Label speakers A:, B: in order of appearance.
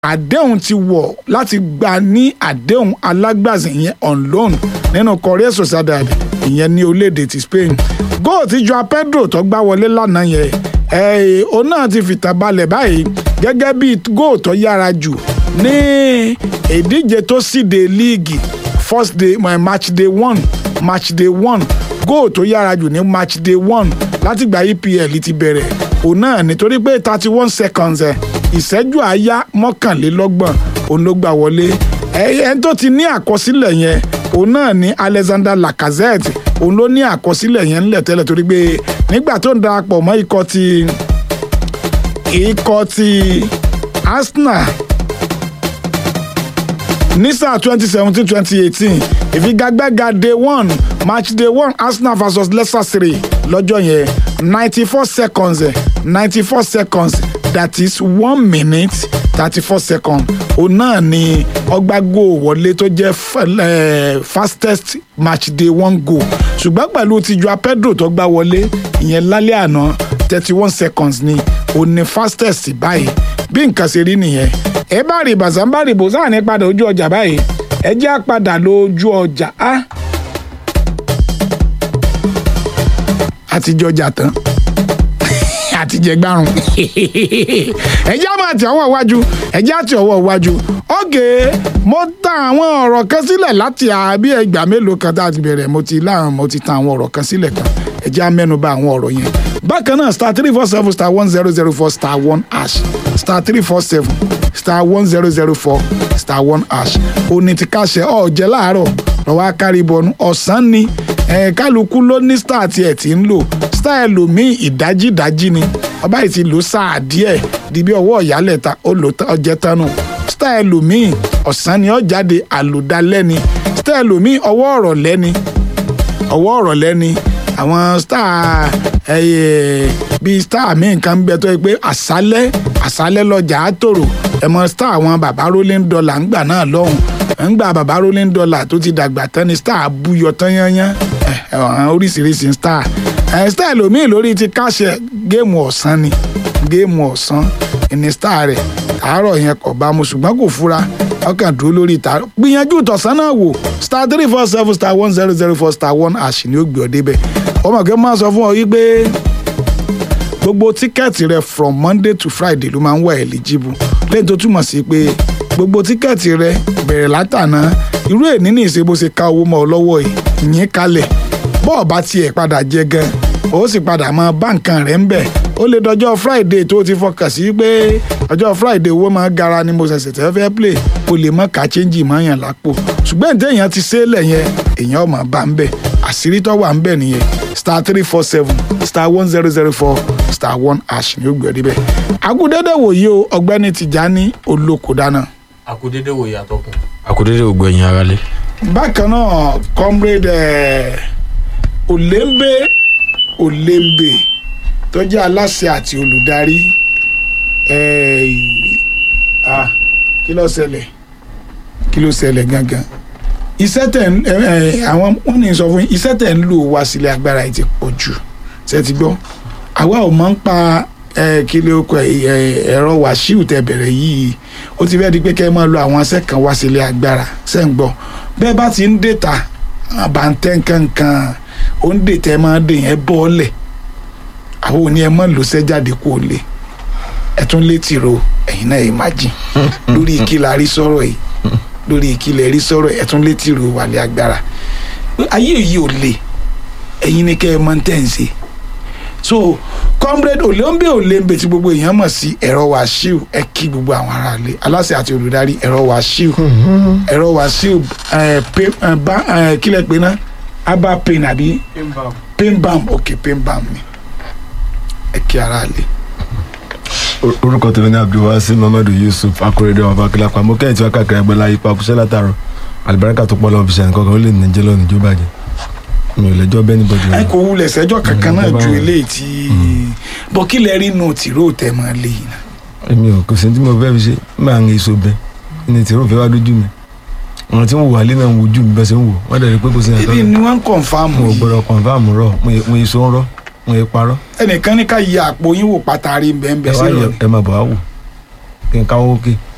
A: àdéhùn ti wọ̀ láti gba ní àdéhùn alágbàsí ìyẹn on loan nínú Real Sociedad ìyẹn ní orílẹ̀-èdè ti Spain góò tí Joao Pedro tó gbá wọlé lánàá yẹn ẹ̀ òun náà ti fìtàn balẹ̀ báyìí gẹ́gẹ́ bí góò tó yára jù ní ìdíje tó síde líìgì first day match day one match day one góò tó yára jù ní match day one látìgbà EPL ti bẹ̀rẹ̀ òun náà nítorí pé thirty one seconds ẹ̀ ìṣẹ́jú àáyá mọ́kànlélọ́gbọ̀n òun ló gbà wọlé ẹni tó ti ní àkọsílẹ̀ yẹn òun náà ní Alexander Lacazette òun ló ní àkọsílẹ̀ yẹn ńlẹ̀ tẹ́lẹ̀ torí pé nígbà tó ń darapọ̀ mọ́ ikọ̀ ti ikọ̀ ti Arsenal ní sáà twenty seventeen twenty eighteen ìfigagbága day one match day one Arsenal versus Leicester City lọ́jọ́ yẹn ninety four seconds ninety four seconds that is one minute thirty four seconds òun náà ni ọgbàgò wọlé tó jẹ́ fastest match day one goal ṣùgbọ́n pẹ̀lú ti Joao Pedro tó gbá wọlé ìyẹn lálẹ́ àná thirty one seconds ni òun ni fastest báyìí bí nǹkan ṣe rí nìyẹn ẹ bá rí bàzá ń bá rí bòsá ní padà ojú ọjà báyìí ẹ jẹ́ àpadà lójú ọjà á àtijọ́ ọjà tán àtijẹ́ gbárùn ẹ jẹ́ àmọ́ àti ọwọ́ iwájú ẹ jẹ́ àti ọwọ́ iwájú ọ̀gẹ̀ mo ta àwọn ọ̀rọ̀ kan sílẹ̀ láti àbí ẹgbàá mélòó kan tá a ti bẹ̀rẹ̀ mo ti láwọn mo ti ta àwọn ọ̀rọ̀ kan sílẹ̀ kan ẹ jẹ́ àmẹ́nubà àwọn ọ̀rọ̀ yẹn bákan náà star three four seven star one zero zero four star one hash star three four seven star one zero zero four star one hash òní ti káṣẹ ọ̀jẹ̀ láàárọ̀ lọ́wọ́ akárìbọnú ọ̀sán ni kálukú ló ní star tiẹ̀ tí ń lò star ẹlòmíì ìdájídájí ni ọba yìí ti lò sáà díẹ̀ di bí ọwọ́ ìyálẹ̀ta ó lò ọjẹ́ tánu star ẹlòmíì ọ̀sán ni ó jáde àlòdálẹ́ni star ẹlòmíì ọwọ́ ọ̀rọ̀ lẹ́ni ọwọ́ ọ̀rọ̀ lẹ́ni àwọn star bíi star míì kan bẹ tó yẹ pé àṣálẹ́ àṣálẹ́ lọ́jà á tòrò ẹ̀mọ star àwọn bàbá rolling dollar ń gbà náà lọ́hùn ń gba bàbá rolling dollar tó ti dàgbà tán ni star búyọ tán yányán oríṣiríṣi star star lòmíì lórí ti káṣẹ géèmù ọ̀sán ni géèmù ọ̀sán ní star rẹ̀ àárọ̀ yẹn kò bá mu ṣùgbọ́n kò fura ọkàn dúró lórí ìta gbìyànjú ìtọ̀sán náà wò star three four seven star one zero zero four star one àṣì ni ó gbé ọ débẹ̀ ọmọ kí wọ́n máa sọ fún ọ yí pé gbogbo tíkẹ́ẹ̀tì rẹ from monday to friday ló máa ń wà eligible lẹ́yìn tó túmọ̀ sí pé gbogbo tíkẹ́ẹ̀tì rẹ bẹ̀rẹ̀ látàná irú èní ní ìṣe bó ṣe ká owó mọ́ ọ lọ́wọ́ yìí yín kalẹ̀ bọ́ọ̀ bá tiẹ̀ padà jẹ gan ó sì padà mọ báǹkan rẹ̀ ń bẹ̀ ó lè dọjọ́ friday tó ti fọkàn sí pé ọjọ́ friday owó máa gara ni mo ṣẹ̀ṣẹ̀ tẹ́ fẹ́ play o lè mọ ká change mọ́ yàn lápò ṣùgbọ́n ìdí èèyàn ti ṣẹlẹ̀ yẹn èèyàn ọmọ bá ń bẹ̀ àṣírí tó wà ń bẹ̀ nìyẹn star three four seven star one zero zero four star one hash ni ó gbé ọdí bẹ́ẹ̀. agudede wòye o ọ̀gbẹ́ni Tìjání olóko dáná.
B: àkúdédé wòye àtọkùn.
C: àkúdédé ògbó ẹ̀yìn ara lé.
A: bákan náà comrade olembe olembe tó jẹ́ aláṣẹ àti olùdarí kí ló ṣẹlẹ̀ kí ló ṣẹlẹ̀ gangan iṣẹ́ tẹ̀ ń àwọn wọ́n ní sọ fún yín iṣẹ́ tẹ̀ ń lò wá sílé agbára yìí ti pọ̀ jù ṣe ti gbọ́ àwa ò mọ̀ ń pa kí ló kọ ẹ̀rọ wàṣíù tẹ bẹ̀rẹ̀ yìí ó ti fẹ́ di pé kẹ́ ẹ máa lo àwọn aṣẹ́ kan wá sílé agbára ṣe ń gbọ́ bẹ́ẹ̀ bá ti ń dèta àbántẹ́ kankan ó ń dètẹ́ máa dè yẹn bọ́ọ̀lẹ̀ àwọn òní ẹ mọ̀ ló ṣẹ́ jáde kó o lè ẹ tún létí ro ẹ̀yin náà ẹ má jìn lórí ìkìlà rí sọ̀rọ̀ yìí lórí ìkìlẹ̀ rí sọ̀rọ̀ ẹ tún létí ro wàlẹ̀ agbára ayé yìí ò le ẹ̀yin ni kẹ́ ẹ mọ̀ tẹ́ ń ṣe so comrade olóńbè olóńbè tí gbogbo èèyàn mọ̀ sí ẹ̀rọ wàṣíù ẹ kí gbogbo àwọn aráàlú aláṣẹ àti olùdarí ẹ̀rọ wàṣíù ẹ̀rọ wàṣíù kílẹ̀ pé ná abba pain àbí pain balm ok pain balm ni ẹ kí aráàlú
D: orúkọ tèmi ní abdulwasi muhammadu yusuf akorede ọba akilapa mo kẹ́yìn tí wọ́n káàkiri ẹgbẹ́ láyé pa kúṣẹ́ látàrọ alibarika tó pọ̀ lọ́wọ́ fi ṣàǹkọ́ kan ó lè níjẹ́ lọ́nà ìjọba jẹ mi ò lẹ́jọ́ bẹ́ẹ̀ níbọ̀dì
A: ẹ kò wulẹ̀ sẹ́jọ́ kankan náà ju eléyìí tí bọ́ kí lẹ rí inú tìró tẹ̀ mọ́ léyìn náà.
D: èmi ò kò sí tí mo fẹ́ fi ṣe máa ń èso bẹ́ẹ̀ ní tìró fẹ́ wá dójú mi àwọn tí wọ́n wà lé náà ń wojú mi bẹ́ẹ̀ ṣe ń wò wọ́n dẹ̀ rí pé kò sí
A: ibi ni wọ́n ń kọ̀nfàmù
D: mo
A: yìí
D: gbọ́dọ̀ kọ̀nfàmù rọ̀ mo èso ń rọ́ mo è parọ́
A: ẹnìkan ní ká yẹ àpò yín wò pátá rí bẹ́ẹ̀
D: ẹ
A: bẹ́ẹ̀
D: wá
A: sí
D: yẹ
A: rọ̀
D: ẹ máa bọ̀ wá wò kí n káwọ́ òkè